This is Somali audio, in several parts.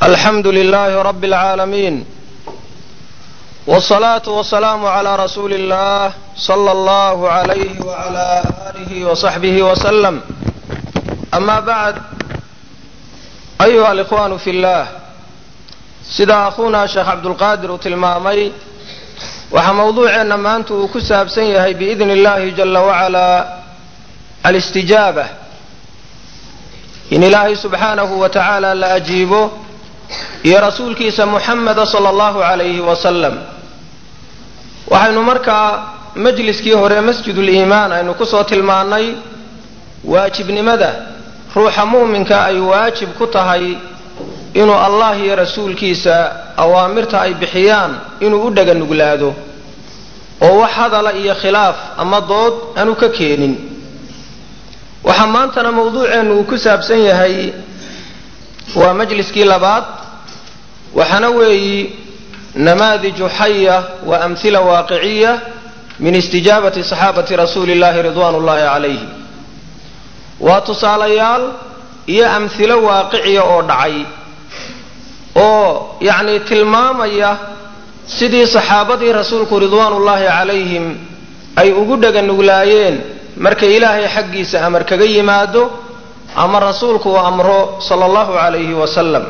alxamdu lilaahi rabi اlcaalamiin wالsalaatu wasalaamu calaa rasuuli اllah sala allahu alayhi wala alihi wasaxbihi wasalam ama bacd ayuha alikhwaanu fi llah sida akhuuna sheekh cabdulqaadir uu tilmaamay waxaa mawduuceenna maanta uu ku saabsan yahay biidni illahi jala wacalaa alistijaaba in ilaahay subxaanahu wa tacaala la ajiibo iyo rasuulkiisa muxameda sala allahu calayhi wasalam waxaynu markaa majliskii hore masjiduliimaan aynu kusoo tilmaannay waajibnimada ruuxa mu'minka ay waajib ku tahay inuu allah iyo rasuulkiisa awaamirta ay bixiyaan inuu u dhega nuglaado oo wax hadala iyo khilaaf ama dood aanu ka keenin waxaa maantana mawduuceennu uu ku saabsan yahay waa majliskii labaad waxaana weeyi namaadiju xaya wa amhila waaqiciya min istijaabati saxaabati rasuuli illahi ridwaan ullahi calayhi waa tusaalayaal iyo amhilo waaqiciya oo dhacay oo yacni tilmaamaya sidii saxaabadii rasuulku ridwaanullaahi calayhim ay ugu dhega nuglaayeen markay ilaahay xaggiisa amar kaga yimaado ama rasuulku uu amro sala allahu calayhi wasalam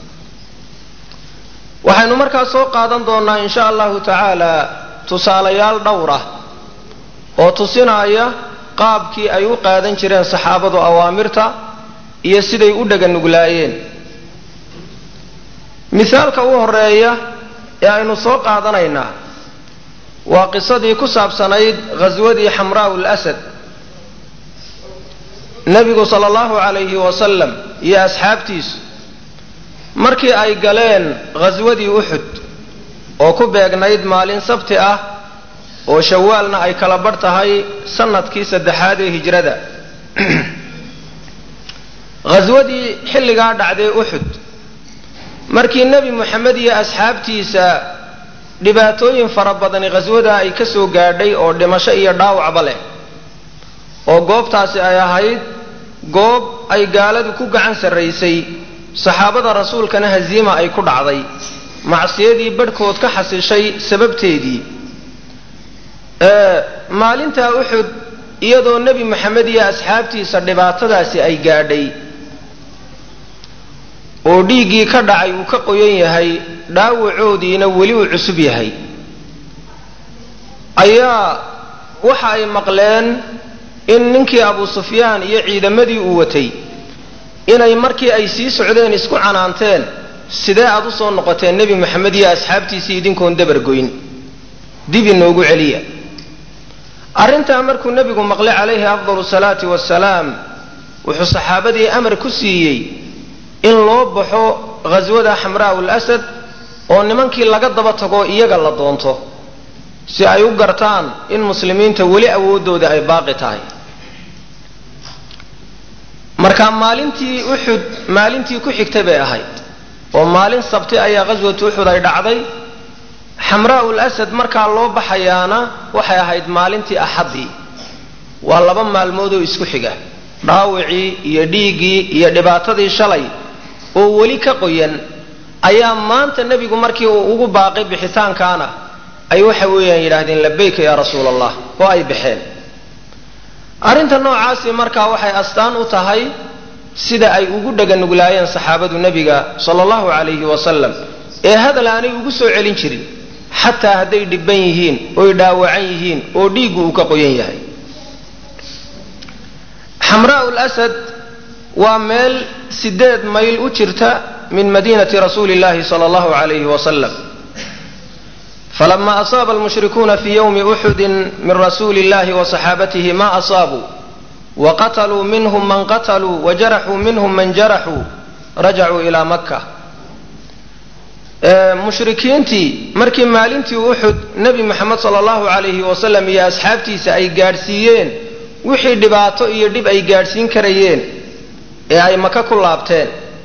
waxaynu markaa soo qaadan doonnaa in sha allahu tacaala tusaalayaal dhowr ah oo tusinaya qaabkii ay u qaadan jireen saxaabadu awaamirta iyo siday u dhega nuglaayeen misaalka u horeeya ee aynu soo qaadanaynaa waa qisadii ku saabsanayd ghaswadii xamraa'u lasad nebigu sala allahu calayhi wasalam iyo asxaabtiisu markii ay galeen ghaswadii uxud oo ku beegnayd maalin sabti ah oo shawaalna ay kala badh tahay sanadkii saddexaad ee hijrada ghaswadii xilligaa dhacday uxud markii nebi moxamed iyo asxaabtiisa dhibaatooyin fara badani ghaswada ay ka soo gaadhay oo dhimasho iyo dhaawacba leh oo goobtaasi ay ahayd goob ay gaaladu ku gacan sarraysay saxaabada rasuulkana haziima ay ku dhacday macsiyadii badhkood ka xasishay sababteedii maalintaa uxud iyadoo nebi moxamed iyo asxaabtiisa dhibaatadaasi ay gaadhay oo dhiiggii ka dhacay uu ka qoyan yahay dhaawacoodiina weli uu cusub yahay ayaa waxa ay maqleen in ninkii abu sufyaan iyo ciidamadii uu watay inay markii ay sii socdeen isku canaanteen sidee aad u soo noqoteen nebi moxamed iyo asxaabtiisii idinkoon dabargoyn dib inoogu celiya arrintaa markuu nebigu maqlay calayhi afdalu salaati wasalaam wuxuu saxaabadii amar ku siiyey in loo baxo ghaswada xamraa'u lasad oo nimankii laga daba tago iyaga la doonto si ay u gartaan in muslimiinta weli awooddooda ay baaqi tahay marka maalintii uxud maalintii ku xigtay bay ahayd oo maalin sabti ayaa ghaswatu uxud ay dhacday xamraa'u lasad markaa loo baxayaana waxay ahayd maalintii axaddii waa laba maalmood oo isku xiga dhaawicii iyo dhiiggii iyo dhibaatadii shalay oo weli ka qoyan ayaa maanta nebigu markii uu ugu baaqay bixitaankaana ay waxa weeyaan yidhaahdeen labayka yaa rasuula allah oo ay baxeen arrinta noocaasi markaa waxay astaan u tahay sida ay ugu dhaganuglaayeen saxaabadu nebiga sala allahu calayhi wasalam ee hadal aanay ugu soo celin jirin xataa hadday dhibban yihiin oy dhaawacan yihiin oo dhiiggu uu ka qoyan yahay xamraa'u lasad waa meel sideed mayl u jirta min madiinati rasuuli illahi sala allahu calayhi wasalam falama asaaba almushrikuuna fii yowmi uxudin min rasuuli illahi wa saxaabatihi ma asaabuu wa qataluu minhum man qataluu wa jaraxuu minhum man jaraxuu rajacuu ilaa makka mushrikiintii markii maalintii uxud nebi moxamed sala allahu calayhi wasalam iyo asxaabtiisa ay gaadhsiiyeen wixii dhibaato iyo dhib ay gaadhsiin karayeen ee ay maka ku laabteen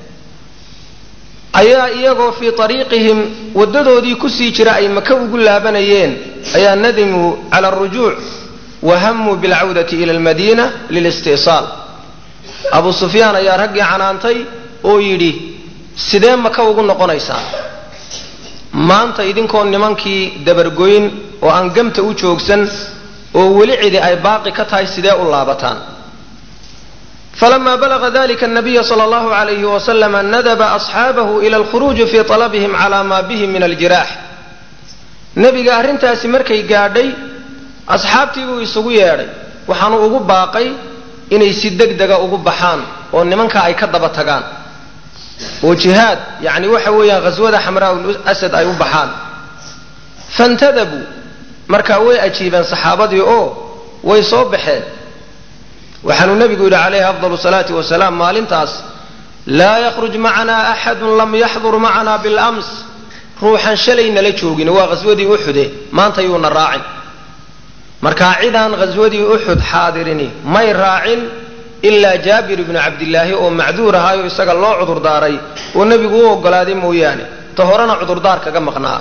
ayaa iyagoo fii ariiqihim waddadoodii kusii jira ay maka ugu laabanayeen ayaa nadimuu cala arujuuc wa hamuu bilcawdati ila almadiina lilisti'saal abu sufyaan ayaa raggii canaantay oo yidhi sidee maka ugu noqonaysaan maanta idinkoo nimankii dabargoyn oo aan gamta u joogsan oo weli cidi ay baaqi ka tahay sidee u laabataan falama balaga dalika nabiya sala allahu alayhi wasalama nadaba asxaabahu ila alkhuruuji fii talabihim cala maa bihi min aljiraax nebiga arrintaasi markay gaadhay asxaabtii buu isugu yeedhay waxaanu ugu baaqay inay si deg dega ugu baxaan oo nimanka ay ka daba tagaan oo jihaad yacni waxa weeyaan ghaswada xamraa'ul asad ay u baxaan fantadabuu markaa way ajiibeen saxaabadii oo way soo baxeen waxaanuu nebigu yidhi calayhi afdalu salaati wasalaam maalintaas laa yakhruj macanaa axadun lam yaxdur macanaa bilams ruuxan shalay nala joogin waa ghaswadii uxude maanta yuuna raacin markaa cidaan ghaswadii uxud xaadirini may raacin ilaa jaabir ibnu cabdillaahi oo macduur ahaayo isaga loo cudurdaaray oo nebigu u ogolaaday mooyaane ta horena cudurdaar kaga maqnaa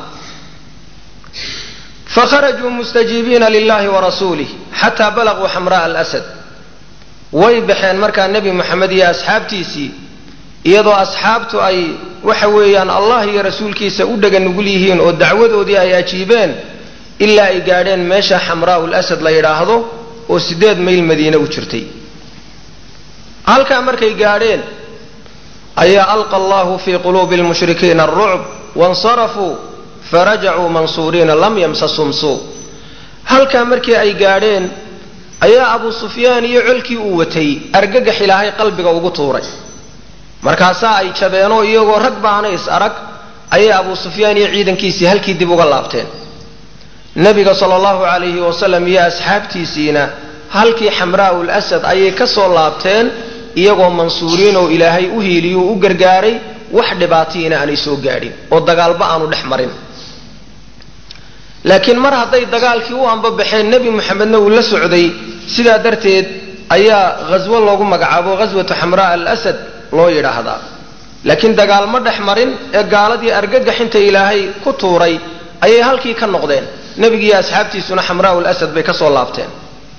fakharajuu mustajiibiina lilahi warasuulih xataa balaguu xamra'a alasad way baxeen markaa nebi moxamed iyo asxaabtiisii iyadoo asxaabtu ay waxa weeyaan allah iyo rasuulkiisa u dhega nugul yihiin oo dacwadoodii ay ajiibeen ilaa ay gaadheen meesha xamraa'ul asad la yidhaahdo oo siddeed mayl madiine u jirtay halkaa markay gaadheen ayaa alqa allahu fii quluubi lmushrikiina arucb wansarafuu farajacuu mansuuriina lam yamsasum suu halkaa markii ay gaadheen ayaa abu sufyaan iyo colkii uu watay argagax ilaahay qalbiga ugu tuuray markaasaa ay jabeenoo iyagoo rag baana is arag ayay abu sufyaan iyo ciidankiisii halkii dib uga laabteen nebiga sala allahu calayhi wasalam iyo asxaabtiisiina halkii xamraa'ul asad ayay ka soo laabteen iyagoo mansuuriin oo ilaahay u hiiliyuu u gargaaray wax dhibaatiina aanay soo gaadhin oo dagaalba aanu dhex marin laakiin mar hadday dagaalkii u ambabaxeen nebi moxamedna uu la socday sidaa darteed ayaa ghaswo loogu magacaabo ghaswatu xamraa alasad loo yidhaahdaa laakiin dagaal ma dhex marin ee gaaladii argagaxinta ilaahay ku tuuray ayay halkii ka noqdeen nebigiiyo asxaabtiisuna xamraa'u lasad bay ka soo laabteen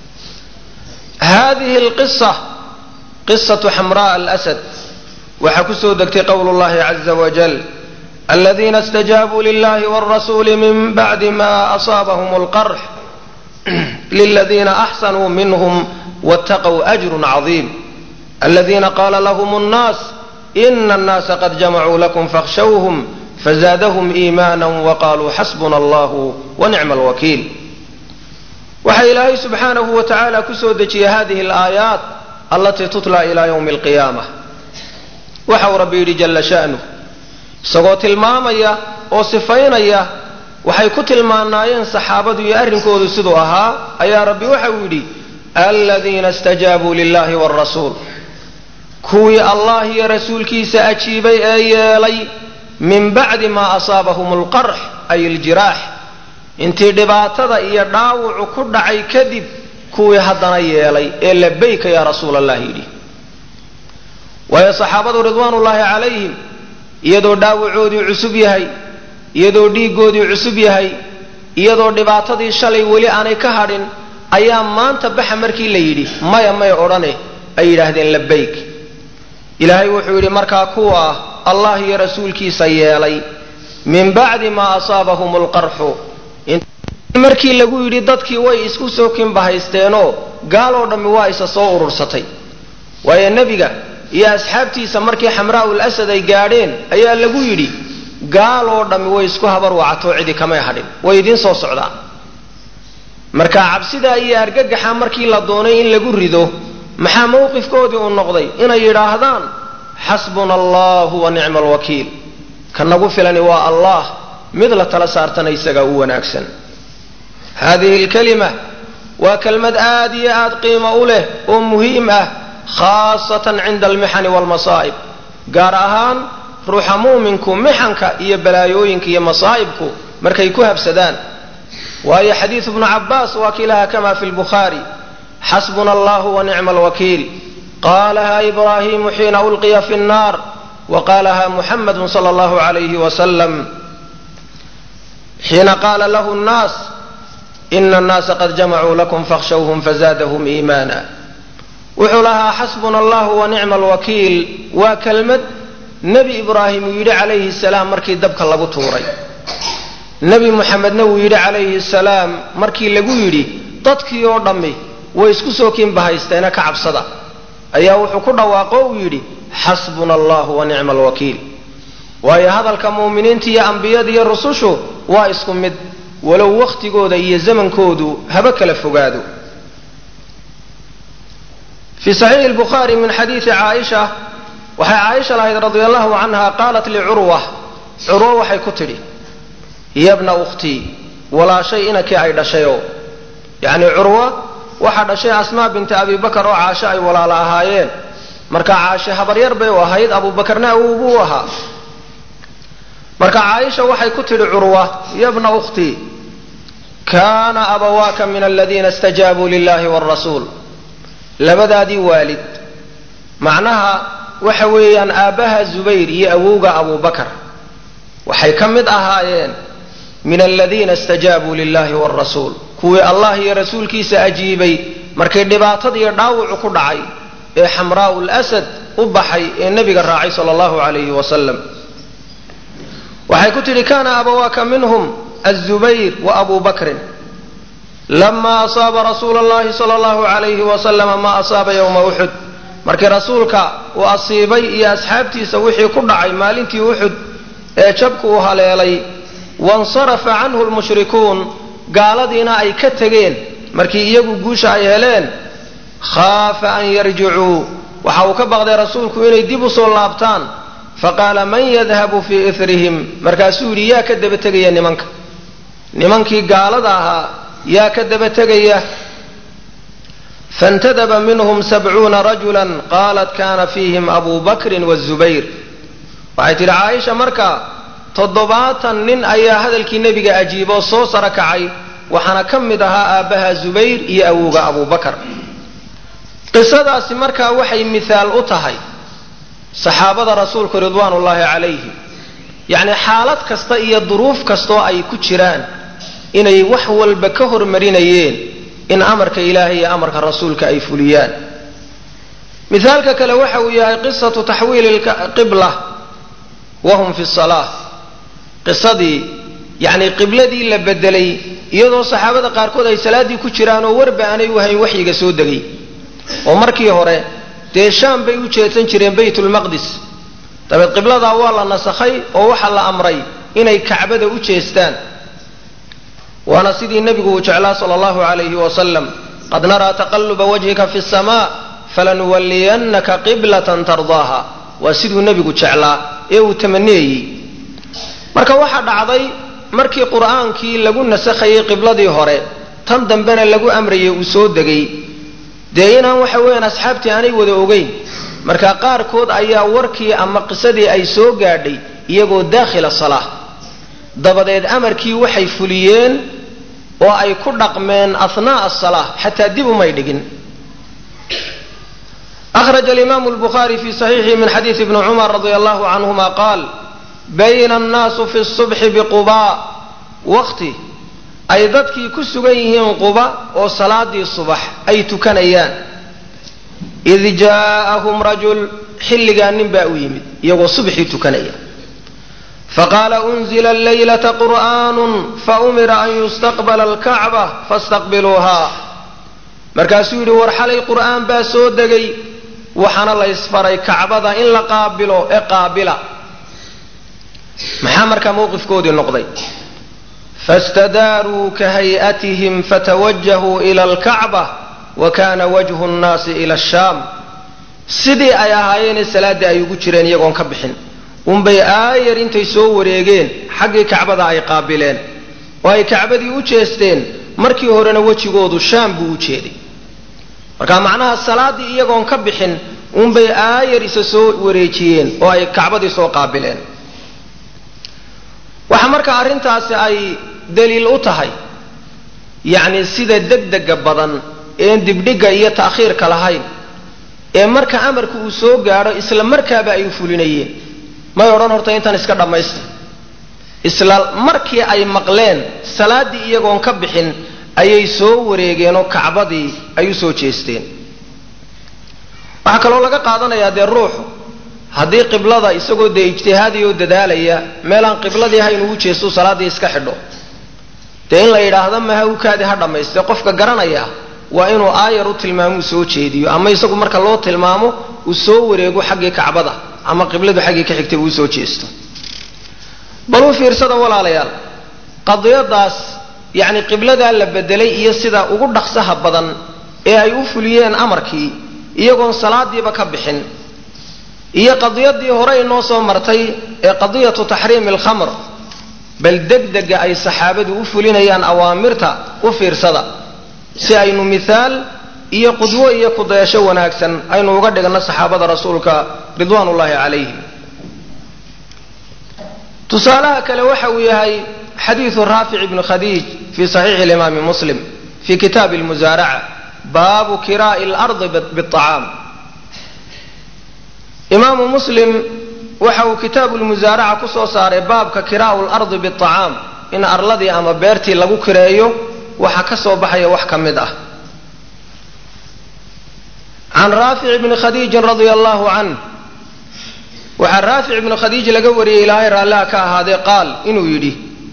hadihi lqisa qisatu xamraa alasad waxaa kusoo degtay qowlu llahi caza wajal aladiina اstajaabuu lilahi wاrasuuli min bacdi ma asaabahum اlqarx liladiina axsanuu minhm wاtaqw ajru cظiim aladiina qala lahm اnnaas ina اnnaasa qad jamacuu lakum fakhshawhm fazaadahum iimaana waqaluu xasbuna allah wanicma alwakiil waxaa ilaahay subxaanahu wa tacaala kusoo dejiyey hadihi alaayaat allatii tutla ila ywmi alqiyaama waxa uu rabbi yidhi jalla sha'nuh isagoo tilmaamaya oo sifaynaya waxay ku tilmaanaayeen saxaabadu iyo arrinkoodu siduu ahaa ayaa rabbi waxa uu yidhi aladiina istajaabuu lilahi wاrasuul kuwii allah iyo rasuulkiisa ajiibay ee yeelay min bacdi maa asaabahum alqarx ay aljiraax intii dhibaatada iyo dhaawucu ku dhacay kadib kuwii haddana yeelay ee labayka yaa rasuul allah yidhi waayo saxaabadu ridwaanullaahi calayhim iyadoo dhaawacoodii cusub yahay iyadoo dhiiggoodii cusub yahay iyadoo dhibaatadii shalay weli aanay ka hadhin ayaa maanta baxa markii la yidhi maya may odhane ay yidhaahdeen labayk ilaahay wuxuu yidhi markaa kuwa ah allah iyo rasuulkiisa yeelay min bacdi maa asaabahum alqarxu markii lagu yidhi dadkii way isku soo kinbahaysteenoo gaaloo dhammi waa isa soo urursatay waayo nebiga iyo asxaabtiisa markii xamraa'ul asad ay gaadheen ayaa lagu yidhi gaaloo dhammi way isku habar wacatoo cidi kamay hadhin way idiin soo socdaan marka cabsidaa iyo argagaxa markii la doonay in lagu rido maxaa mawqifkoodii uu noqday inay yidhaahdaan xasbuna allahu wa nicma alwakiil ka nagu filani waa allah mid la tala saartana isagaa u wanaagsan hadihi lkalima waa kelmad aad iyo aad qiimo u leh oo muhiim ah khaasatan cinda almixani waalmasaa'ib gaar ahaan ruuxa muuminku mixanka iyo balaayooyinka iyo masaa'ibku markay ku habsadaan waayo xadiidu bnu cabaas waa kilaha kama fi lbukhaari xasbuna allahu wa nicma alwakiil qaalaha ibraahimu xiina ulqiya fi nnaar wa qaalaha muxamadu sala allahu alayhi wasalam xiina qaala lahu nnaas ina annaasa qad jamacuu lakum fakhshawhum fazaadahum iimaana wuxuu lahaa xasbuna allahu wa nicma alwakiil waa kelmad nebi ibraahim uu yidhi calayhi salaam markii dabka lagu tuuray nebi muxamedna wuu yidhi calayhi salaam markii lagu yidhi dadkii oo dhammi way isku soo kiinbahaysteena ka cabsada ayaa wuxuu ku dhawaaqo uu yidhi xasbuna allahu wa nicma alwakiil waayo hadalka mu'miniinta iyo ambiyada iyo rusushu waa isku mid walow wakhtigooda iyo zamankoodu haba kala fogaado fii saxiixi lbukhaari min xadiidi caaisha waxay caaisha lahayd radia allahu canha qaalat licurwa curwo waxay ku tidhi yabna ukhtii walaashay inankii ay dhashayoo yacni curwa waxaa dhashay asmaa binti abi bakar oo caasho ay walaalo ahaayeen marka caashe habaryar bay u ahayd abuubakarna awowbuu u ahaa marka caaisha waxay ku tidhi curwa yabna ukhtii kaana abawaaka min aladiina istajaabuu lilahi wrasuul labadaadii waalid macnaha waxa weeyaan aabbaha zubayr iyo awowga abubakar waxay ka mid ahaayeen min aladiina istajaabuu lilahi wrasuul kuwii allah iyo rasuulkiisa ajiibay markay dhibaatadiiyo dhaawucu ku dhacay ee xamraau lasad u baxay ee nebiga raacay sala allahu calayhi wasalam waxay ku tidhi kana abawaaka minhum azubayr wa abu bakrin lama asaaba rasuula allahi sala allahu calayhi wasalama ma asaaba yowma uxud markii rasuulka uu asiibay iyo asxaabtiisa wixii ku dhacay maalintii uxud ee jabku uu haleelay wansarafa canhu lmushrikuun gaaladiina ay ka tegeen markii iyagu guusha ay heleen khaafa an yarjicuu waxa uu ka baqday rasuulku inay dib u soo laabtaan faqaala man yadhabu fii irihim markaasuu yidhi yaa ka daba tegaya nimanka nimankii gaalada ahaa yaa ka daba tegaya faاntadaba minhm sabcuuna rajula qaalat kana fiihim abu bakrin wالzubayr waxay tidhi caaisha marka toddobaatan nin ayaa hadalkii nebiga ajiiboo soo saro kacay waxaana ka mid ahaa aabbaha zubayr iyo awowga abu bakar qisadaasi markaa waxay mithaal u tahay saxaabada rasuulku ridwaan ullaahi calayhim yacni xaalad kasta iyo duruuf kastoo ay ku jiraan inay wax walba ka hormarinayeen in amarka ilaahay iyo amarka rasuulka ay fuliyaan mithaalka kale waxa uu yahay qisatu taxwiili qibla wahum fi salaa qisadii yacni qibladii la bedelay iyadoo saxaabada qaarkood ay salaaddii ku jiraan oo warba aanay u hayn waxyiga soo degay oo markii hore dee shaam bay u jeedsan jireen baytulmaqdis dabeed qibladaa waa la nasakhay oo waxaa la amray inay kacbada u jeestaan waana sidii nebigu uu jeclaa sala allahu calayhi wasalam qad naraa taqaluba wajhika fi samaa falanuwalliyannaka qiblatan tardaaha waa siduu nebigu jeclaa ee uu tamaniyayey marka waxaa dhacday markii qur'aankii lagu nasakhayay qibladii hore tan dambena lagu amrayay uu soo degay dee inaan waxa weeyaan asxaabtii aanay wada ogeyn marka qaarkood ayaa warkii ama qisadii ay soo gaadhay iyagoo daakhila salaa dabadeed amarkii waxay fuliyeen oo ay ku dhaqmeen ahnaa'a asalaa xataa dib umay dhigin أخرج الإمام البخاري في صحيحه من حديث ابن عمر رضي الله عنهما قال بين الناس في الصبح بقباء وقتي ay dadkii ku sugan yihiin quba oo salaadii subax ay tukanayaan id jaa'ahum rajul xilligaa nin baa u yimid iyagoo subxii tukanaya faqaala unzila laylata qur'aanun faumira an yustaqbala alkacba fastaqbiluuha markaasuu yidhi war xalay qur'aan baa soo degay waxaana la ysfaray kacbada in la qaabilo ee qaabila maxaa markaa mowqifkoodii noqday fastadaaruu ka hay'atihim fatawajahuu ila alkacba wa kana wajhu nnaasi ila ashaam sidii ay ahaayeenee salaaddii ay ugu jireen iyagoon ka bixin unbay aayar intay soo wareegeen xaggii kacbada ay qaabileen oo ay kacbadii u jeesteen markii horena wejigoodu shaam buu u jeeday marka macnaha salaaddii iyagoon ka bixin unbay aayar isa soo wareejiyeen oo ay kacbadii soo qaabileen waxa marka arrintaasi ay daliil u tahay yacni sida degdega badan een dibdhigga iyo ta'khiirka lahayn ee marka amarku uu soo gaadho isla markaaba ay u fulinayeen may odhan horta intan iska dhammaysta isla markii ay maqleen salaaddii iyagoon ka bixin ayay soo wareegeenoo kacbadii ay u soo jeesteen waxaa kaloo laga qaadanayaa dee ruuxu haddii qiblada isagoo dee ijtihaadiyoo dadaalaya meelaan qibladii ha inuu jeestu salaaddii iska xidho dee in la yidhaahdo maha ukaadi ha dhammayste qofka garanaya waa inuu aayar u tilmaamuu soo jeediyo ama isagu marka loo tilmaamo uu soo wareego xaggii kacbada ama qibladu xaggii ka xigtay uu soo jeesto bal u fiirsada walaalayaal qadiyadaas yacni qibladaa la bedelay iyo sida ugu dhaqsaha badan ee ay u fuliyeen amarkii iyagoon salaadiiba ka bixin iyo qadiyadii hore inoo soo martay ee qadiyatu taxriimi alkhamr bal degdega ay saxaabadu u fulinayaan awaamirta u fiirsada si aynu mithaal iyo qudwo iyo kudayasho wanaagsan aynu uga dhigno saxaabada rasuulka ridwaan ullaahi calayhim tusaalaha kale waxa uu yahay xadiidu raafic ibni khadiij fi saxiixi limaami muslim fi kitaabi almusaaraca baabu kiraa'i lardi biacaam imaamu muslim waxa uu kitaabu lmusaaraca ku soo saaray baabka kiraa'u lardi biacaam in arladii ama beertii lagu kireeyo waxaa ka soo baxaya wax ka mid ah can raafic bni khadiijin radia allahu canh waxaa raafic ibni khadiij laga wariyey ilaahay raalliha ka ahaadee qaal inuu yidhi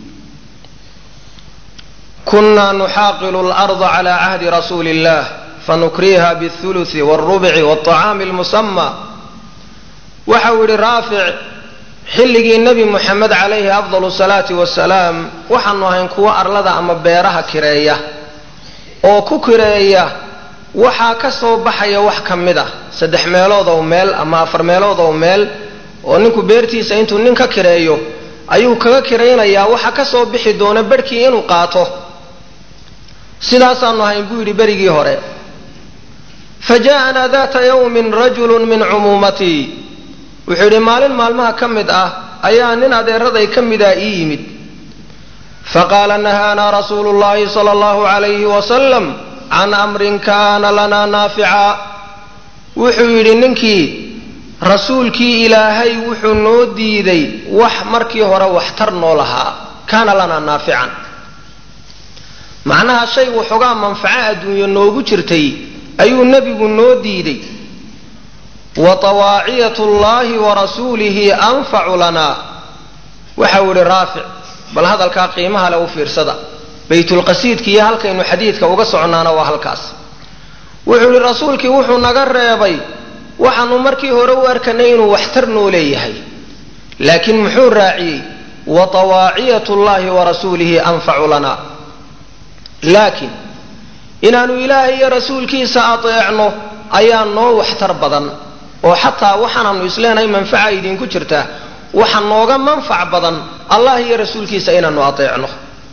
kunaa nuxaaqilu larda cala cahdi rasuuli illah fanukriha bاthuluثi wاlrubci wاطacaami اlmusama waxa uu yidhi raafic xilligii nebi moxamed calayhi afdal salaati wasalaam waxaanu ahayn kuwo arlada ama beeraha kireeya oo ku kireeya waxaa ka soo baxaya wax ka mid ah saddex meelood oo meel ama afar meelood oo meel oo ninku beertiisa intuu nin ka kireeyo ayuu kaga kiraynayaa waxa ka soo bixi doona berhkii inuu qaato sidaasaanu ahayn buu yidhi berigii hore fa ja'anaa data yawmin rajulu min cumuumatii wuxuu yidhi maalin maalmaha ka mid ah ayaa nin adeeraday ka mida ii yimid faqaala nahaanaa rasuulu llahi sala allahu calayhi wasalam can amrin kaana lanaa naafica wuxuu yidhi ninkii rasuulkii ilaahay wuxuu noo diiday wax markii hore waxtar noo lahaa kaana lanaa naafican macnaha shay waxoogaa manfaco adduunyo noogu jirtay ayuu nebigu noo diiday wa tawaaciyat llahi wa rasuulihi anfacu lanaa waxau yihi raafic bal hadalkaa qiimaha le u fiirsada baytulqasiidka iyo halkaynu xadiidka uga soconnaana waa halkaas wuxuu yihi rasuulkii wuxuu naga reebay waxaanu markii hore u arkanay inuu waxtar noo leeyahay laakiin muxuu raaciyey wa tawaaciyat llahi wa rasuulihi anfacu lanaa laakiin inaanu ilaahay iyo rasuulkiisa adeecno ayaa noo waxtar badan oo xataa waxaanaanu isleenahay manfaca idinku jirta waxa nooga manfac badan allah iyo rasuulkiisa inaanu adeecno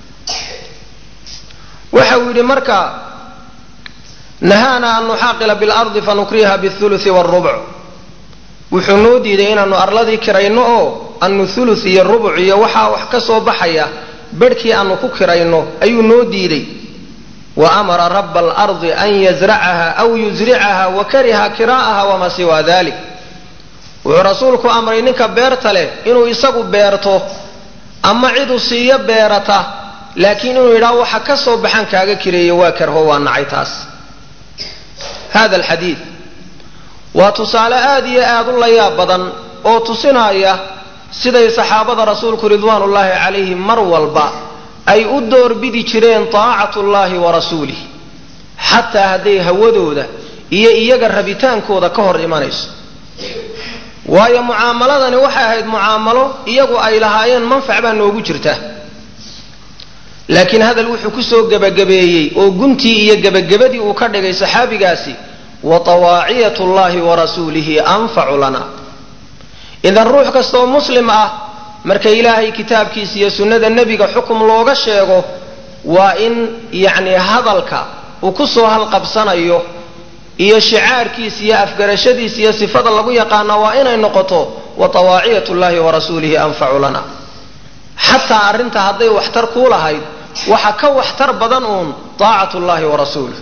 waxa uu yidhi marka nahaana an nuxaaqila bilardi fanukriha bithuluthi wاlrubc wuxuu noo diiday inaanu arladii kirayno oo anu thuluth iyo rubuc iyo waxaa wax ka soo baxaya berhkii aanu ku kirayno ayuu noo diiday wa amara raba alardi an yazracaha aw yusricaha wa kariha kira'aha wamaa siwa dalik wuxuu rasuulku amray ninka beerta leh inuu isagu beerto ama ciduu siiyo beerata laakiin inuu yidhaho waxa ka soo baxaan kaaga kireeyo waa karho waa nacay taas hada alxadiid waa tusaale aad iyo aad u layaab badan oo tusinaya siday saxaabada rasuulku ridwaan ullaahi calayhim mar walba ay u doorbidi jireen taacatu llahi wa rasuulih xataa hadday hawadooda iyo iyaga rabitaankooda ka hor imanayso waayo mucaamaladani waxay ahayd mucaamalo iyagu ay lahaayeen manfac baa noogu jirta laakiin hadal wuxuu kusoo gebagabeeyey oo guntii iyo gebagabadii uu ka dhigay saxaabigaasi wa tawaaciyat llahi wa rasuulihi anfacu lana idan ruux kastaoo muslim ah marka ilaahay kitaabkiisa iyo sunnada nebiga xukum looga sheego waa in yacni hadalka uu kusoo halqabsanayo iyo shicaarkiisa iyo afgarashadiisa iyo sifada lagu yaqaana waa inay noqoto wa tawaaciyat llahi wa rasuulihi anfacu lana xataa arrinta hadday waxtar kuu lahayd waxa ka waxtar badan uun taacat llahi wa rasuulih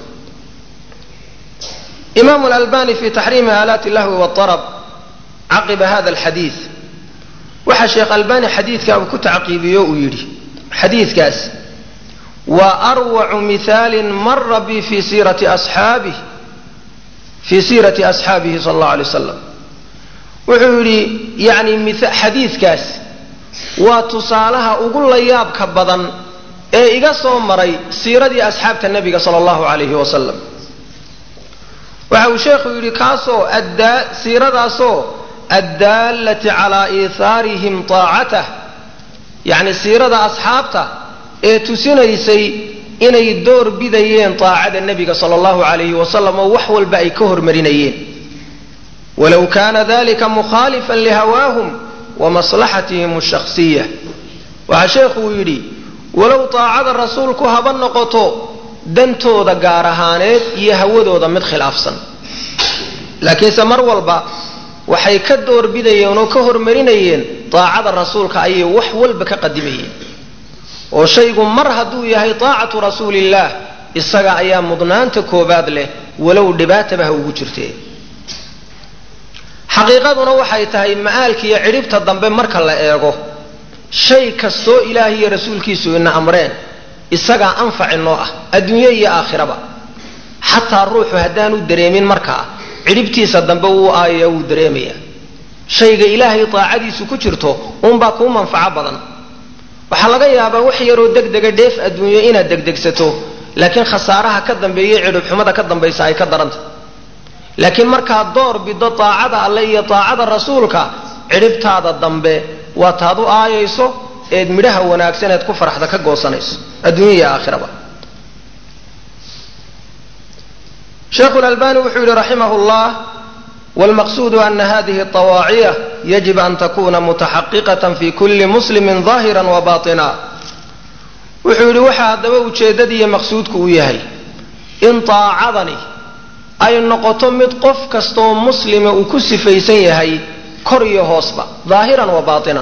imaamu lalbani fi taxriimi aalaati lahwi wاarab caqiba hada alxadiid waxa sheekh albani xadiidka uu ku tacqiibiyo uu yidhi xadiidkaas waa arwacu mihaalin mara bi fi siirati asxaabih fii siirati asxaabihi sala allahu alay wasalam wuxuu yidhi yacni xadiidkaas waa tusaalaha ugu layaabka badan ee iga soo maray siiradii asxaabta nebiga sala allahu calayhi wasalam waxa uu sheekhu yidhi kaasoo addaa siiradaasoo addaallati calaa iithaarihim taacatah yacni siirada asxaabta ee tusinaysay inay door bidayeen taacada nebiga sala allahu calayhi wasalam oo wax walba ay ka hormarinayeen walow kaana dalika mukhaalifan lihawaahum wa maslaxatihim alshakhsiya waxaa sheekhu uu yidhi walow taacada rasuulku haba noqoto dantooda gaar ahaaneed iyo hawadooda mid khilaafsan laakiinse mar walba waxay ka doorbidayeen oo ka hormarinayeen taacada rasuulka ayay wax walba ka qadimayeen oo shaygu mar hadduu yahay taacatu rasuulillaah isaga ayaa mudnaanta koobaad leh walow dhibaataba ha ugu jirtee xaqiiqaduna waxay tahay ma'aalka iyo cidhibta dambe marka la eego shay kastoo ilaahay iyo rasuulkiisu ina amreen isagaa anfaci noo ah adduunye iyo aakhiraba xataa ruuxu haddaanu dareemin markaa cidhibtiisa dambe wuu aayaya wuu dareemaya shayga ilaahay taacadiisu ku jirto uunbaa kuu manfaco badan waxaa laga yaabaa wax yaroo degdega dheef adduunyo inaad degdegsato laakiin khasaaraha ka dambeeya cidhibxumada ka dambaysa ay ka daranta laakiin markaad door bido taacada alle iyo taacada rasuulka cidhibtaada dambe waa taad u aayayso eed midhaha wanaagsan eed ku faraxda ka goosanayso adduunya iyo aakhiraba sheekhu lalbani wuxuu yihi raximah llah wlmaqsudu ana hadihi طawaaciya yajib an takuna mutaxaqiqatan fi kuli muslimi ظaahira wabaطina wuxuu yidhi waxaa haddaba ujeeddadiiyo maqsuudku uu yahay in taacadani ay noqoto mid qof kastaoo muslima uu ku sifaysan yahay kor iyo hoosba daahiran wa baatinan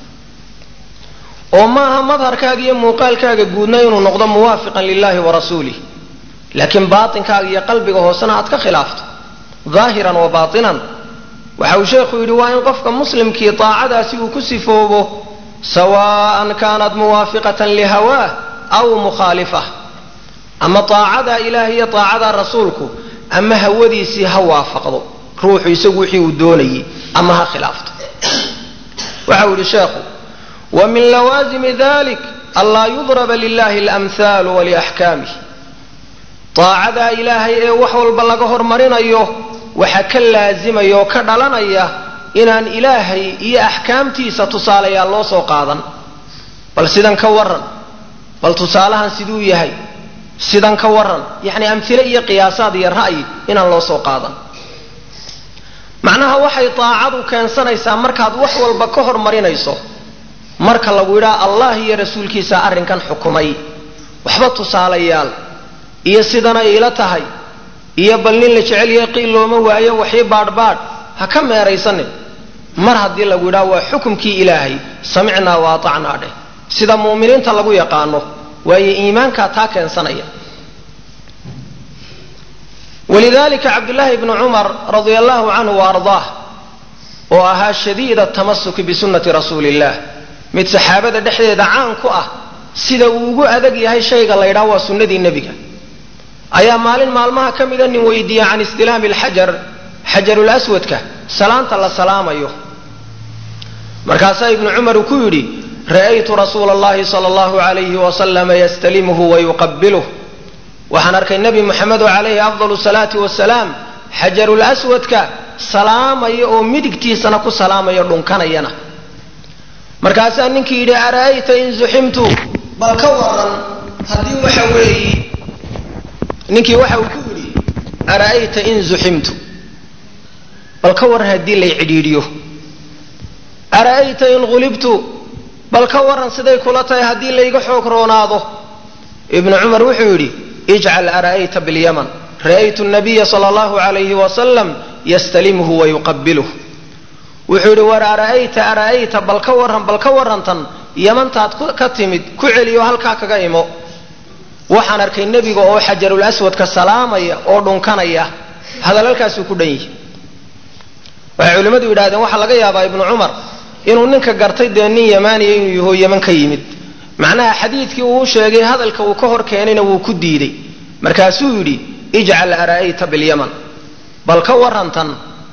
oo maaha madharkaaga iyo muuqaalkaaga guudna inuu noqdo muwaafiqan lilahi wa rasuulih laakiin baatinkaaga iyo qalbiga hoosena aad ka khilaafto daahiran wa baatinan waxa uu sheekhu yidhi waa in qofka muslimkii taacadaasi uu ku sifoobo sawaan kaanat muwaafiqatan lihawaah aw mukhaalifah ama taacada ilaah iyo taacada rasuulku ama hawadiisii ha waafaqdo ruuxu isagu wixii uu doonayay ama ha khilaafto waxa uu yidhi sheekhu wa min lawaasimi dalik anlaa yudraba lilahi alamhaalu waliaxkaamih taacadaa ilaahay ee wax walba laga hormarinayo waxaa ka laasimaya oo ka dhalanaya inaan ilaahay iyo axkaamtiisa tusaalayaal loo soo qaadan bal sidan ka waran bal tusaalahan siduu yahay sidan ka waran yacni amhile iyo qiyaasaad iyo ra'yi inaan loo soo qaadan macnaha waxay taacadu keensanaysaa markaad wax walba ka hormarinayso marka lagu yidhaha allah iyo rasuulkiisa arrinkan xukumay waxba tusaalayaal iyo sidanay ila tahay iyo bal nin la jecel yahay qiil looma waayo waxii baadhbaadh ha ka meeraysanin mar haddii lagu yidhaha waa xukumkii ilaahay samicnaa wa atacnaa dheh sida mu'miniinta lagu yaqaano waayo iimaankaa taa keensanaya walidalika cabdullaahi bnu cumar radia allahu canhu wa ardaah oo ahaa shadiida tamasuki bisunnati rasuuli illah mid saxaabada dhexdeeda caan ku ah sida uu ugu adag yahay shayga la ydhaha waa sunnadii nebiga ayaa maalin maalmaha ka mida nin weydiiya can istilaami alxajar xajarul aswadka salaanta la salaamayo markaasaa ibnu cumar uu ku yidhi ra'aytu rasuula allahi sala allahu alayhi wasalama yastalimuhu wayuqabiluh waxaan arkay nebi moxamedo calayhi afdalu salaati wasalaam xajarul aswadka salaamaya oo midigtiisana ku salaamaya dhunkanayana markaasaa ninkii yidhi ara'ayta in zuximtu bal ka waran haddii waxa weeye ninkii waxa uu ku yidhi ara'ayta in zuximtu bal ka waran haddii lay cidhiidhiyo ara'ayta in hulibtu bal ka waran siday kula tahay haddii layga xoog roonaado ibnu cumar wuxuu yidhi ijcal ara'ayta bilyaman ra'aytu nabiya sala allahu alayhi wasalam yastalimuhu wayuqabiluh wuxuu yidhi war ara'ayta ara'ayta bal ka waran bal ka warantan yamantaad ka timid ku celiyo halkaa kaga imo waxaan arkay nebiga oo xajarul aswadka salaamaya oo dhunkanaya hadalalkaasuu ku dhan yihi waxay culimmadu yidhahdeen waxaa laga yaabaa ibnu cumar inuu ninka gartay dee nin yamaaniya inuu yaho yaman ka yimid macnaha xadiidkii uu sheegay hadalka uu ka hor keenayna wuu ku diiday markaasuu yidhi ijcal ara'ayta bilyaman bal ka warantan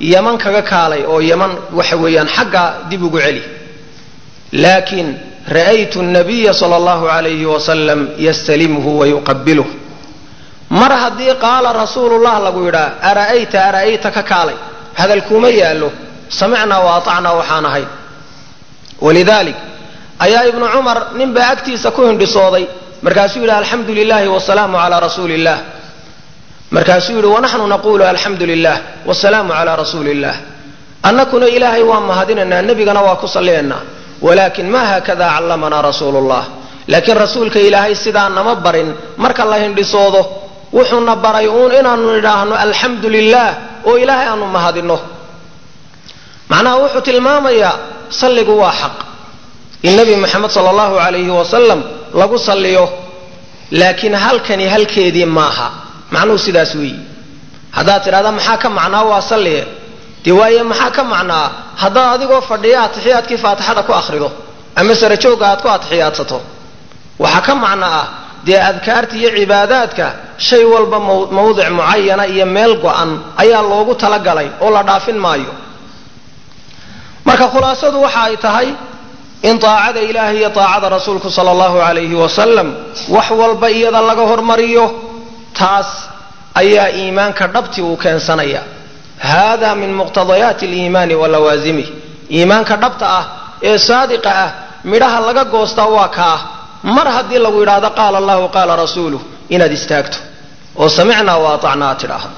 yaman kaga kaalay oo yaman waxa weeyaan xagga dib ugu celi laakiin ra'aytu nabiya sala allahu alayhi wasalam yastalimhu wa yuqabiluh mar haddii qaala rasuulullah lagu yidhaa ara'ayta ara'ayta ka kaalay hadal kuma yaallo samicnaa wa atacnaa waxaan ahay walidaalik ayaa ibnu cumar ninbaa agtiisa ku hindhisooday markaasuu yidhi alxamdu lilahi wasalaamu calaa rasuuli illah markaasuu yidhi wanaxnu naqulu alxamdu lilah wasalaamu calaa rasuuli illah annakuna ilaahay waa mahadinaynaa nebigana waa ku salliyaynaa walaakin ma haakada callamanaa rasuulu llah laakiin rasuulka ilaahay sidaa nama barin marka la hindhisoodo wuxuuna baray uun inaanu nidhaahno alxamdu lilah oo ilaahay aanu mahadinno macnaha wuxuu tilmaamayaa salligu waa xaq in nebi moxamed sala allahu alayhi wasalam lagu salliyo laakiin halkani halkeedii maaha macnuhu sidaas weeyi haddaad tidhahda maxaa ka macnaa waa salliye dee waaye maxaa ka macnaa haddaad adigoo fadhiya atixiyaadkii faatixada ku akhrido ama sarajoogga aad ku atixiyaadsato waxaa ka macno ah dee adkaarta iyo cibaadaadka shay walba mawdic mucayana iyo meel go-an ayaa loogu talagalay oo la dhaafin maayo marka khulaasadu waxa ay tahay in taacada ilaahi iyo taacada rasuulku sala allahu alayhi wasalam wax walba iyada laga hormariyo taas ayaa iimaanka dhabti uu keensanaya hada min muqtadayaati aliimaani wa lawaasimih iimaanka dhabta ah ee saadiqa ah midhaha laga goostaa waa kaa mar haddii lagu yidhaahdo qaala allahu qaala rasuuluh inaad istaagto oo samicnaa wa atacnaa aad tidhaahdo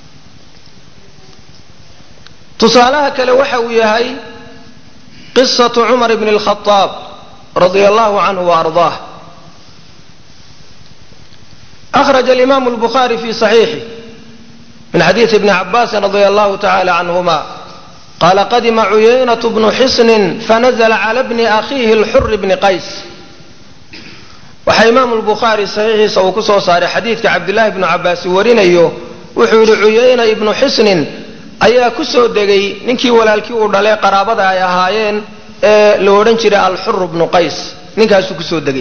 tusaalaha kale waxa uu yahay qisatu cumar bni lkhadaab radia allahu canhu wa ardaah أخرج الإمام البخاري في صحيحه من حديث ابن عباس رضي الله تعالى عنهما قال قدم عيينة بن حصن فنزل على ابن أخيه الحر بن قيس waxaa imaamu lbukhaari saxiixiisa uu ku soo saaray xadiidka cabdillaahi bnu cabbaas warinayo wuxuu yidhi cuyayna ibnu xisnin ayaa ku soo degay ninkii walaalkii uu dhalay qaraabada ay ahaayeen ee la odhan jiray alxur bnu qays ninkaasuu kusoo degay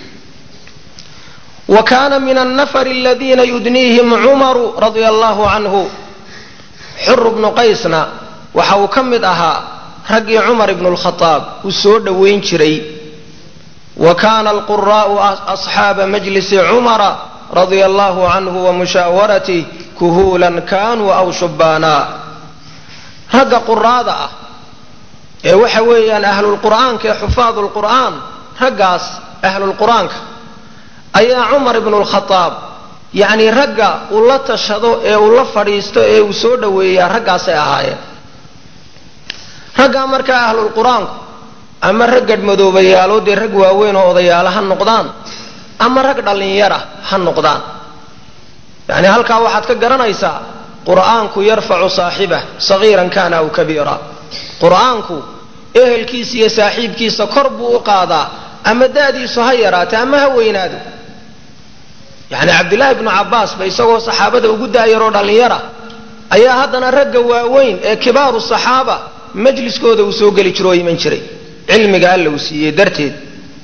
wa kaana min annafari aladiina yudniihim cumaru radia allahu canhu xur bnu qaysna waxa uu ka mid ahaa raggii cumar ibnu lkhadaab uu soo dhowayn jiray wa kana alquraءu asxaaba majlisi cumara radia allahu canhu wamushaawaratih kuhuulan kanuu aw shubbaana ragga quraada ah ee waxa weeyaan ahlulqur'aanka ee xufaad lqur'aan raggaas ahlulqur'aanka ayaa cumar ibnu lkhadaab yacni ragga uu la tashado ee uu la fadhiisto ee uu soo dhoweeyaa raggaasay ahaayeen raggaa markaa ahlulqur'aanku ama rag gadhmadoobayaalo dee rag waaweyn oo odayaala ha noqdaan ama rag dhallinyara ha noqdaan yacni halkaa waxaad ka garanaysaa qur'aanku yarfacu saaxibah sagiiran kana aw kabiira qur'aanku ehelkiisa iyo saaxiibkiisa kor buu u qaadaa ama da'diisu ha yaraata ama ha weynaado yacni cabdillaahi bnu cabbaasba isagoo saxaabada ugu daayaroo dhallinyara ayaa haddana ragga waaweyn ee kibaaru saxaaba majliskooda uu soo geli jiro oo iman jiray cilmiga alla uu siiyey darteed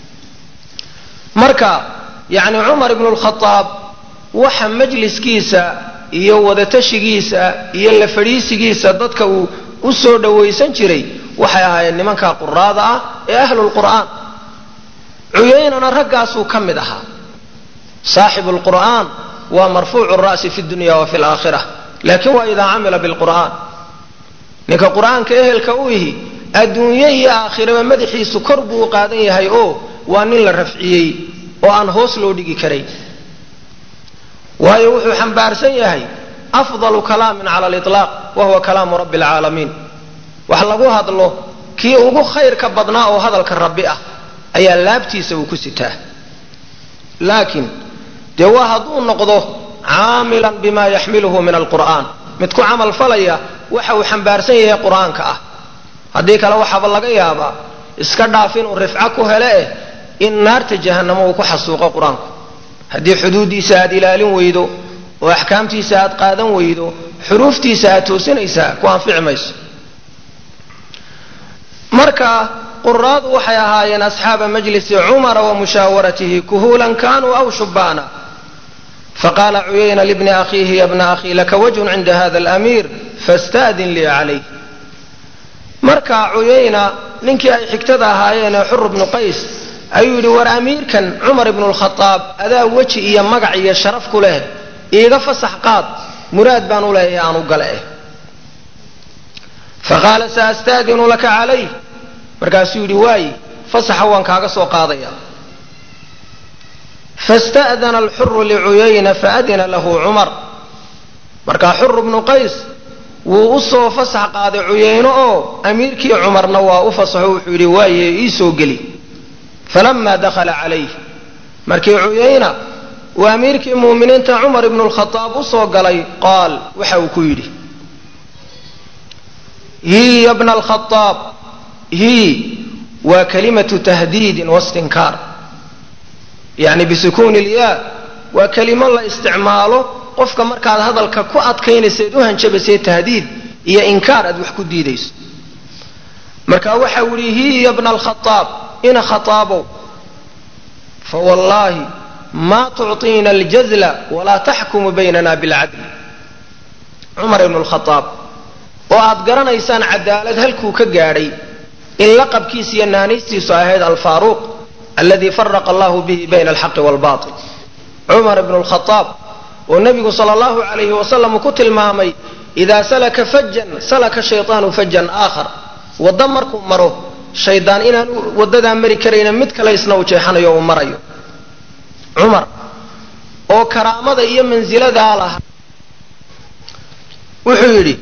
marka yacni cumar ibnu lkhadaab waxa majliskiisa iyo wadatashigiisa iyo la fadhiisigiisa dadka uu u soo dhowaysan jiray waxay ahaayeen nimanka quraada ah ee ahlulqur'aan cuyaynana raggaasuu ka mid ahaa saaxibu lqur'aan waa marfuucu ra'si fi dunya wa fi laakhira lakin waa idaa camila bilqur'aan ninka qur'aanka ehelka u ihi adduunye iyo aakhiraba madaxiisu kor buu u qaadan yahay oo waa nin la rafciyey oo aan hoos loo dhigi karayn waayo wuxuu xambaarsan yahay afdalu kalaamin cala aliطlaaq wa huwa kalaamu rabbi alcaalamiin wax lagu hadlo kii ugu khayrka badnaa oo hadalka rabbi ah ayaa laabtiisa uu ku sitaa laakiin dee waa hadduu noqdo caamilan bima yaxmiluhu min alqur'aan mid ku camal falaya waxa uu xambaarsan yahay qur'aanka ah haddii kale waxaaba laga yaabaa iska dhaaf inuu rifco ku hele eh in naarta jahannamo uu ku xasuuqo qur-aanku haddii xuduuddiisa aad ilaalin weydo oo axkaamtiisa aad qaadan weydo xuruuftiisa aad toosinaysaa ku anfici mayso marka quraadu waxay ahaayeen asxaaba majlisi cumara wa mushaawaratihi kuhuulan kanuu aw shubbaana faqaala cuyayna libni akhiihi ya bna akhii laka wajhun cinda hada alamiir fasta'din lii calayh marka cuyayna ninkii ay xigtada ahaayeen ee xur bnu qays ayuu yidhi war amiirkan cumar ibnu lkhadaab adaa weji iyo magac iyo sharaf ku leh iiga fasax qaad muraad baan u leeyahay aan u gale eh faqaala saasta'dinu laka calayh markaasuu yidhi waayi fasaxa waan kaaga soo qaadaya fasta'dana alxuru licuyayna faadina lahu cumar markaa xur bnu qays wuu u soo fasax qaaday cuyayno oo amiirkii cumarna waa u fasaxo wuxuu yidhi waaye ii soo geli falama dakhala calayh markii cuyayna uu amiirkii muuminiinta cumar ibnu lkhadaab u soo galay qaal waxa uu ku yidhi hi ya bna alkhadaab hi waa kalimatu tahdiidin wastinkaar yani bisukuuni lyaa waa kelimo la isticmaalo qofka markaad hadalka ku adkaynayseed u hanjabaysee tahdiid iyo inkaar aad wax ku diidayso marka waxa u ihi hi ya bna alkhadaab ina khataabow fawallaahi maa tucطiina aljazla walaa taxkumu baynana bilcadl cumar ibnu lkhadaab oo aad garanaysaan cadaalad halkuu ka gaadhay in laqabkiisa iyo naanaystiisu ahayd alfaaruuq aladi faraqa allahu bihi bayna alxaqi walbail cumar ibnu lkhadaab oo nebigu sala allahu calayhi wasalam uu ku tilmaamay idaa salaka fajan salaka shayطaanu fajan aakhar waddo markuu maro shaydaan inaan waddadaa mari karayna mid kale isna uu jeexanayo uu marayo cumar oo karaamada iyo mansiladaa lahaa wuxuu yidhi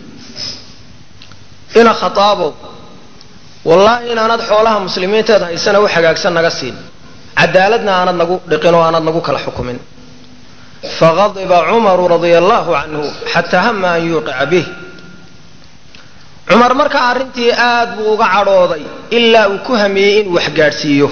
ina khataabow wallaahi inaanad xoolaha muslimiinteed haysana u hagaagsan naga siin cadaaladna aanad nagu dhiqin oo aanad nagu kala xukumin faqadiba cumaru radia allahu canhu xataa hama an yuuqica bih cumar markaa arrintii aad buu uga cadhooday ilaa uu ku hamiyey inuu wax gaadhsiiyo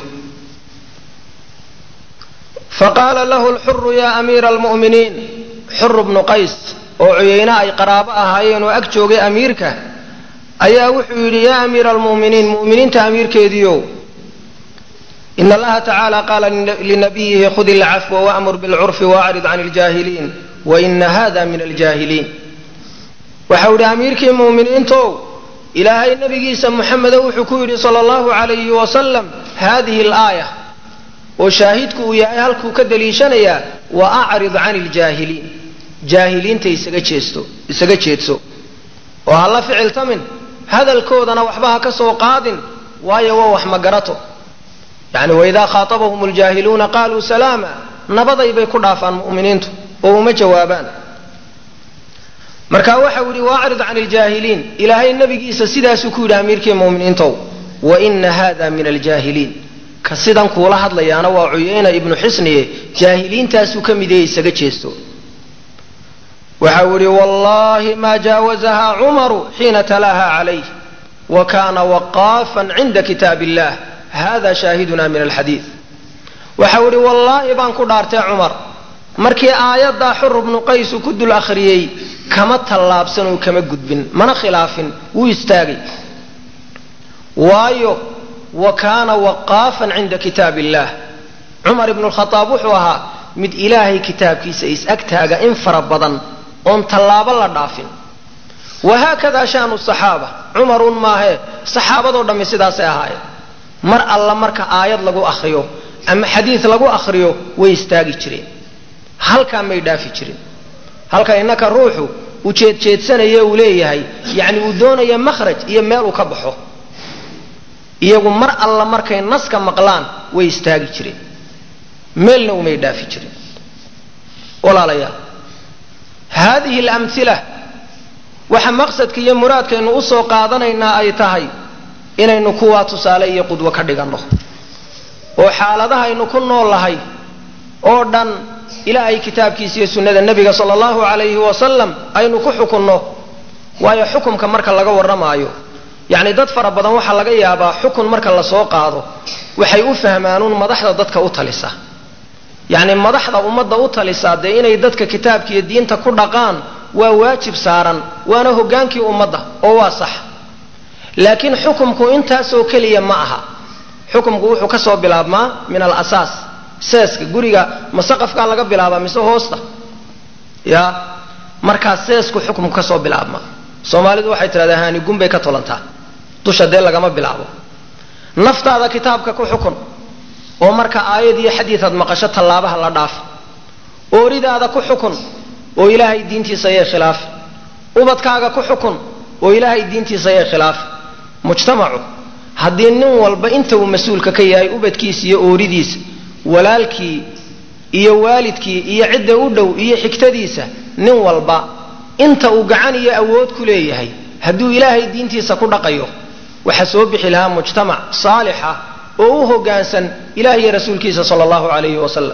faqaala lahu lxuru ya amiira almu'miniin xuru bnu qays oo cuyayna ay qaraabo ahaayeen oo ag joogay amiirka ayaa wuxuu yidhi yaa amiira almu'miniin mu'miniinta amiirkeediiow in allaha tacaala qaala linabiyihi khud ilcafwa wa'mur bilcurfi waacrid can iljaahiliin waina hada min aljaahiliin waxau yidhi amiirkii mu'miniintow ilaahay nabigiisa muxamedo wuxuu ku yidhi sala allahu calayhi wasalam hadihi alaaya oo shaahidku uu yahay halkuu ka daliishanayaa wa acrid can iljaahiliin jaahiliinta isaga jeesto isaga jeedso oo ha la ficiltamin hadalkoodana waxba ha ka soo qaadin waayo waa wax magarato yacni waidaa khaatabahum ljaahiluuna qaaluu salaama nabaday bay ku dhaafaan mu'miniintu oo uma jawaabaan marka waxau yidhi waacrid can iljaahiliin ilaahay nabigiisa sidaasuu ku yidhi amiirkii mu'miniintow waina hada min aljaahiliin ka sidan kuula hadlayaana waa cuyayna ibnu xisniye jaahiliintaasuu ka mid yahe isaga jeesto waxau yidhi wallahi ma jaawazaha cumaru xiina talaaha calayh wa kana waqaafan cinda kitaab illah hada shaahiduna min alxadiid waxau yidhi wallaahi baan ku dhaartay cumar markii aayaddaa xur bnu qays uu ku dul akhriyey kama tallaabsan oo kama gudbin mana khilaafin wuu istaagay waayo wa kaana waqaafan cinda kitaab illah cumar ibnu lkhadaab wuxuu ahaa mid ilaahay kitaabkiisa is-agtaaga in fara badan oon tallaabo la dhaafin wahaakada shaanu saxaaba cumarun maahee saxaabadoo dhammi sidaasay ahaayeen mar alla marka aayad lagu akhriyo ama xadiid lagu akhriyo way istaagi jireen halkaa may dhaafi jirin halka innaka ruuxu uu jeedjeedsanayo uu leeyahay yacni uu doonaya makhraj iyo meel uu ka baxo iyagu mar alla markay naska maqlaan way istaagi jireen meelna umay dhaafi jirin walaalayaal haadihi alamhila waxa maqsadka iyo muraadkaynu usoo qaadanaynaa ay tahay inaynu kuwaa tusaale iyo qudwo ka dhiganno oo xaaladahaynu ku noolahay oo dhan ilaahay kitaabkiisa iyo sunnada nebiga sala allahu calayhi wasalam aynu ku xukunno waayo xukumka marka laga warramaayo yacni dad fara badan waxaa laga yaabaa xukun marka lasoo qaado waxay u fahmaanuun madaxda dadka u talisa yacni madaxda ummadda u talisaa dee inay dadka kitaabka iyo diinta ku dhaqaan waa waajib saaran waana hoggaankii ummadda oo waa sax laakiin xukumku intaasoo keliya ma aha xukumku wuxuu ka soo bilaabmaa min al asaas seeska guriga ma saqafkaa laga bilaabaa mise hoosta ya markaa seesku xukumku ka soo bilaabmaa soomaalidu waxay tidhahdaa haani gunbay ka tolantaa dusha dee lagama bilaabo naftaada kitaabka ku xukun oo marka aayad iyo xadiidaad maqasho tallaabaha la dhaaf ooridaada ku xukun oo ilaahay diintiisa yee khilaafi ubadkaaga ku xukun oo ilaahay diintiisa yee khilaafi mujtamacu haddii nin walba inta uu mas-uulka ka yahay ubadkiisa iyo ooridiisa walaalkii iyo waalidkii iyo cidda u dhow iyo xigtadiisa nin walba inta uu gacan iyo awood ku leeyahay hadduu ilaahay diintiisa ku dhaqayo waxaa soo bixi lahaa mujtamac saalixa oo u hoggaansan ilaah iyo rasuulkiisa sala allahu calayhi wasalam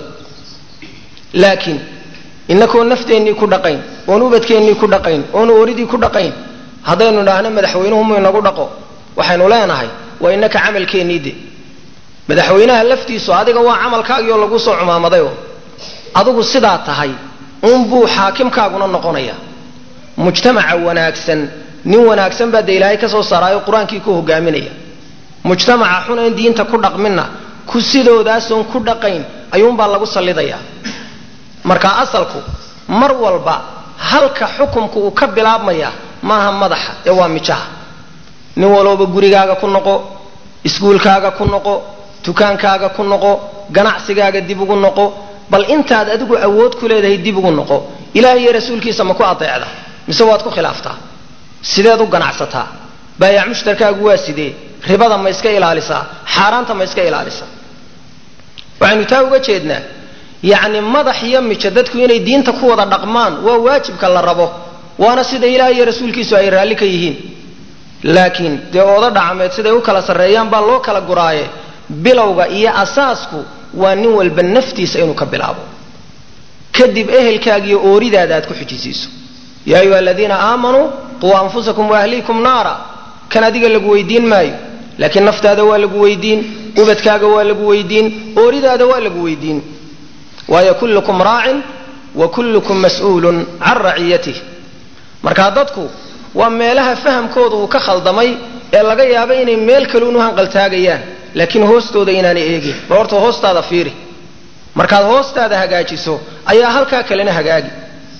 laakiin inakoo nafteennii ku dhaqayn oon ubadkeennii ku dhaqayn oon ooridii ku dhaqayn haddaynu idhaahno madaxweynuhu mu inagu dhaqo waxaynu leenahay waa inaka camalkeennii de madaxweynaha laftiisu adiga waa camalkaagioo lagu soo cumaamadayo adigu sidaa tahay unbuu xaakimkaaguna noqonaya mujtamaca wanaagsan nin wanaagsan baa de ilaahay ka soo saaraayo qur-aankii ku hogaaminaya mujtamaca xun een diinta ku dhaqminna ku sidoodaasoon ku dhaqayn ayuunbaa lagu sallidayaa marka asalku mar walba halka xukumku uu ka bilaabmaya maaha madaxa ee waa mijaha nin walooba gurigaaga ku noqo iskuulkaaga ku noqo dukaankaaga ku noqo ganacsigaaga dib ugu noqo bal intaad adigu awood ku leedahay dib ugu noqo ilaah iyo rasuulkiisa ma ku adeecda mise waad ku khilaaftaa sideed u ganacsataa baayac mushtarkaagu waa sidee ribada ma iska ilaalisaa xaaraanta ma iska ilaalisaa waxaynu taa uga jeednaa yacni madax iyo mijo dadku inay diinta ku wada dhaqmaan waa waajibka la rabo waana sida ilaah iyo rasuulkiisu ay raalli ka yihiin laakiin dee ooda dhacmeed siday u kala sarreeyaan baa loo kala guraaye bilowga iyo asaasku waa nin walba naftiisa inuu ka bilaabo kadib ehelkaaga iyo ooridaada aad ku xujisiiso yaa ayuha aladiina aamanuu quu anfusakum waahliikum naara kan adiga lagu weydiin maayo laakiin naftaada waa lagu weydiin ubadkaaga waa lagu weydiin ooridaada waa lagu weydiin waayo kullukum raacin wa kullukum mas-uulun can raciyatih markaa dadku waa meelaha fahamkooda uu ka khaldamay ee laga yaabo inay meel kaluunu hanqaltaagayaan laakiin hoostooda inaanay eegin bal horta hoostaada fiiri markaad hoostaada hagaajiso ayaa halkaa kalena hagaagi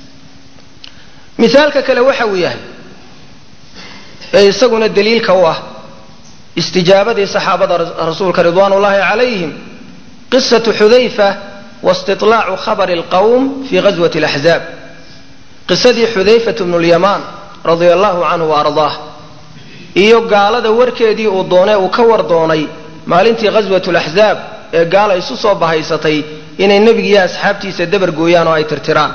misaalka kale waxa uu yahay ee isaguna daliilka u ah istijaabadii saxaabada rasuulka ridwaan ullaahi calayhim qisatu xudayfa waistiطlaacu khabari اlqowm fii ghaswati اlaxzaab qisadii xudayfat bnu lyamaan radia allahu canhu wa ardaah iyo gaalada warkeedii uu doonee uu ka war doonay maalintii ghaswat laxzaab ee gaala isu soo bahaysatay inay nebigiiyo asxaabtiisa dabar gooyaan oo ay tirtiraan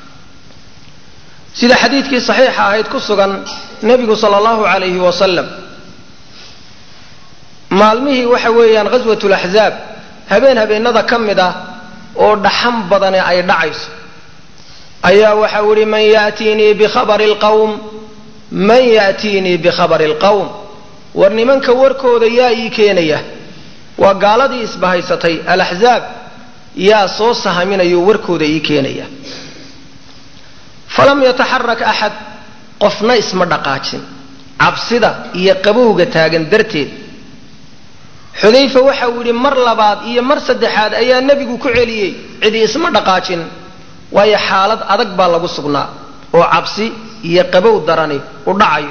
sida xadiidkii saxiixa ahayd ku sugan nebigu sala allahu calayhi wasalam maalmihii waxa weeyaan ghaswatulaxzaab habeen habeenada ka mid ah oo dhaxan badane ay dhacayso ayaa waxa u ihi man yatiinii bikhabari lqawm man ya'tiinii bikhabari alqawm war nimanka warkooda yaa ii keenaya waa gaaladii isbahaysatay alaxzaab yaa soo sahaminayo warkooda ii keenaya falam yataxarak axad qofna isma dhaqaajin cabsida iyo qabowga taagan darteed xudayfa waxa uu yidhi mar labaad iyo mar saddexaad ayaa nebigu ku celiyey cidi isma dhaqaajin waayo xaalad adag baa lagu sugnaa oo cabsi iyo qabow darani u dhacayo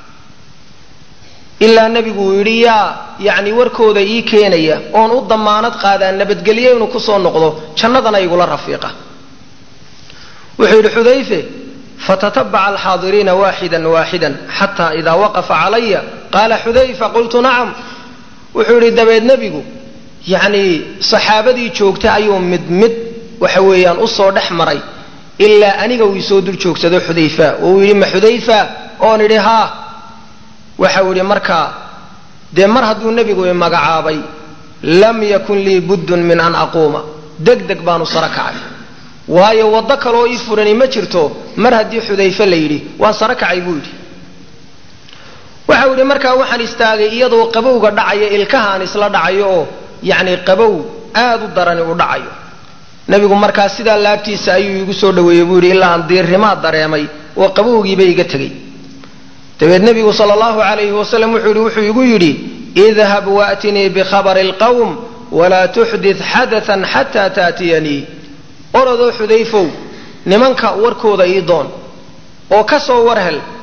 ilaa nebigu uu yidhi yaa yacni warkooda ii keenaya oon u damaanad qaadaa nabadgelyo inuu kusoo noqdo jannadana igula rafiiqa wuxuu yidhi xudayfe fatatabaca alxaadiriina waaxidan waaxidan xataa idaa waqafa calaya qaala xudayfa qultu nacam wuxuu yidhi dabeed nebigu yacnii saxaabadii joogta ayuu mid mid waxa weeyaan usoo dhex maray ilaa aniga uu isoo dul joogsado xudayfa oo uu yidhi ma xudayfa oon idhi haa waxau yidhi markaa dee mar hadduu nebigu i magacaabay lam yakun lii buddun min an aquuma deg deg baanu saro kacay waayo waddo kaloo ii furani ma jirto mar haddii xudayfe la yidhi waan saro kacay buu yidhi waxau yidhi markaa waxaan istaagay iyadoo qabowga dhacaya ilkahaan isla dhacayo oo yacni qabow aad u darani u dhacayo nebigu markaa sidaa laabtiisa ayuu igu soo dhaweeyey buu yidhi ilaa aan diirrimaad dareemay oo qabowgiiba iga tegey dabeed nebigu sala allahu calayhi wasalam wuxuu yidhi wuxuu igu yidhi idhab waatinii bikhabari alqawm walaa tuxdit xadatan xataa taatiyanii orodoo xudayfow nimanka warkooda ii doon oo ka soo war hel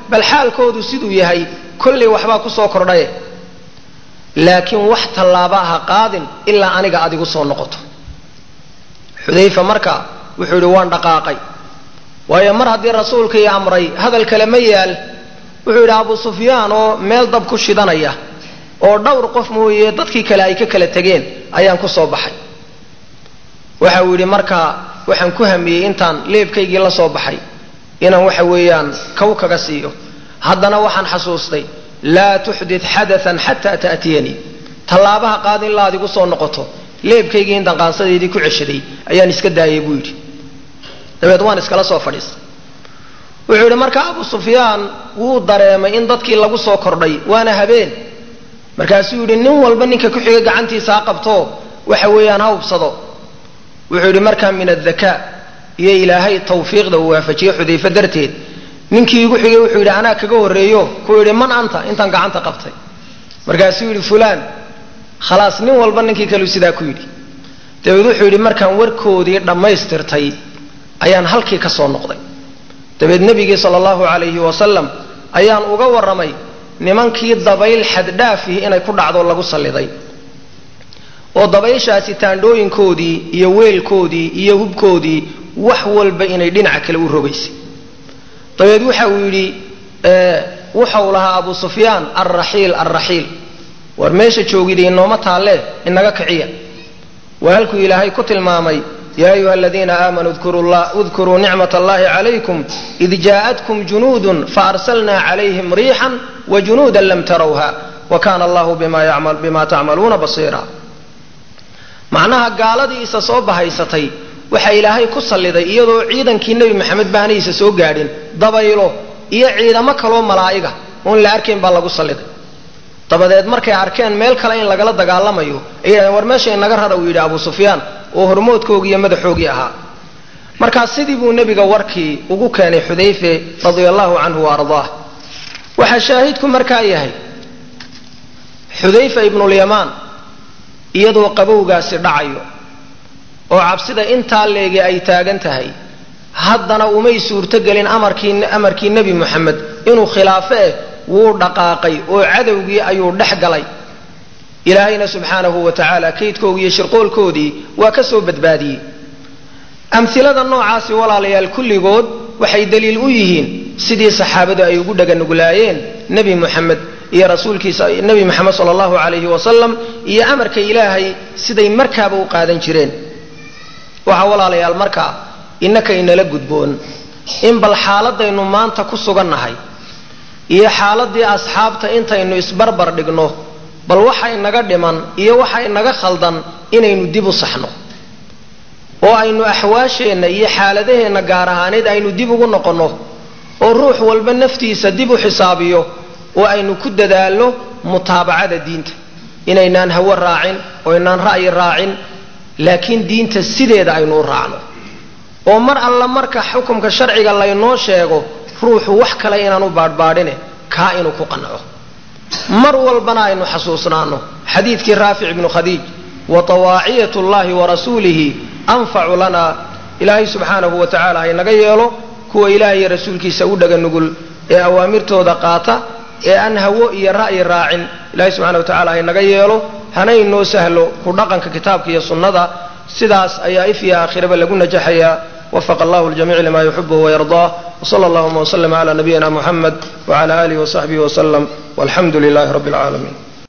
bal xaalkoodu siduu yahay kollay waxbaa ku soo kordhaye laakiin wax tallaaba ha qaadin ilaa aniga aad igu soo noqoto xudayfa marka wuxuu yidhi waan dhaqaaqay waayo mar haddii rasuulkii amray hadal kale ma yaal wuxuu yidhi abu sufyaan oo meel dab ku shidanaya oo dhowr qof mooye dadkii kale ay ka kala tegeen ayaan ku soo baxay waxa uu yidhi markaa waxaan ku hamiyey intaan leebkaygii la soo baxay inaan waxa weeyaan kaw kaga siiyo haddana waxaan xasuustay laa tuxdit xadaan xataa ta'tiyanii tallaabaha qaad in la adigu soo noqoto leebkaygii intaan qaansadeydii ku ceshaday ayaan iska daayay buu yidhi dabeed waan iskala soo fadhiistay wuxuu yidhi marka abu sufyaan wuu dareemay in dadkii lagu soo kordhay waana habeen markaasuu yidhi nin walba ninka ku xiga gacantiisa ha qabto waxa weeyaan ha hubsado wuxuu yidhi markaa min addakaa iyo ilaahay tawfiiqda uu waafajiyey xudayfe darteed ninkii igu xigay wuxuu yidhi anaa kaga horreeyo kuu yidhi man anta intaan gacanta qabtay markaasuu yidhi fulaan khalaas nin walba ninkii kaleu sidaa ku yidhi dabeed wuxuu yidhi markaan warkoodii dhammaystirtay ayaan halkii ka soo noqday dabeed nebigii sala allahu calayhi wasalam ayaan uga warramay nimankii dabayl xaddhaafihi inay ku dhacdo lagu salliday oo dabayshaasi taandhooyinkoodii iyo weelkoodii iyo hubkoodii wax walba inay dhinaca kale u rogaysay dabeed waxa uu yidhi wuxau lahaa abu sufyaan alraxiil alraxiil war meesha joogida inooma taallee inaga kiciya waa halkuu ilaahay ku tilmaamay ya ayuha aladiina aamanuu udkuruu nicmat allahi calaykum id jaa'atkum junuudun faarsalna calayhim riixan wajunuudan lam tarawha wa kana allahu bima tacmaluuna basiira macnaha gaaladii isa soo bahaysatay waxaa ilaahay ku salliday iyadoo ciidankii nebi maxamed baanaysa soo gaadhin dabaylo iyo ciidamo kaloo malaa'iga oon la arkayn baa lagu salliday dabadeed markay arkeen meel kale in lagala dagaalamayo ay yidhahdeen war meesha inaga rara uu yidhi abu sufyaan oo hormoodkoogii iyo madaxoogii ahaa markaa sidii buu nebiga warkii ugu keenay xudayfe radia allahu canhu wa ardaah waxaa shaahidku markaa yahay xudayfa ibnulyamaan iyadoo qabowgaasi dhacayo oo cabsida intaa leegi ay taagan tahay haddana umay suurtogelin amarkii amarkii nebi moxamed inuu khilaafo eh wuu dhaqaaqay oo cadowgii ayuu dhex galay ilaahayna subxaanahu wa tacaala kaydkoogii iyo shirqoolkoodii waa ka soo badbaadiyey amhilada noocaasi walaalayaal kulligood waxay daliil u yihiin sidii saxaabadu ay ugu dhaganuglaayeen nebi moxamed iyo rasuulkiisa nebi moxamed sala allahu calayhi wasalam iyo amarka ilaahay siday markaaba u qaadan jireen waxaa walaalayaal markaa innaka inala gudboon in bal xaaladaynu maanta ku sugannahay iyo xaaladii asxaabta intaynu isbarbar dhigno bal waxa inaga dhiman iyo waxa inaga khaldan inaynu dib u saxno oo aynu axwaasheenna iyo xaaladaheenna gaar ahaaneed aynu dib ugu noqonno oo ruux walba naftiisa dib u xisaabiyo oo aynu ku dadaalno mutaabacada diinta inaynaan hawo raacin oo inaan ra'yi raacin laakiin diinta sideeda aynu u raacno oo mar alla marka xukumka sharciga laynoo sheego ruuxu wax kale inaan u baadhbaadhine kaa inuu ku qanco mar walbana aynu xasuusnaano xadiidkii raafic ibnu khadiij wa tawaaciyat llahi wa rasuulihi anfacu lana ilaahay subxaanahu wa tacala haynaga yeelo kuwa ilaahay iyo rasuulkiisa u dhaga nugul ee awaamirtooda qaata ee aan hawo iyo ra'yi raacin ilahay subxana wa tacala haynaga yeelo hana inoo sahlo ku dhaqanka kitaabka iyo sunnada sidaas ayaa if iyo aakhiraba lagu najaxayaa وفق الله الجميع لما يحبه ويرضاه وصلى اللهم وسلم على نبينا محمد وعلى آله وصحبه وسلم والحمد لله رب العالمين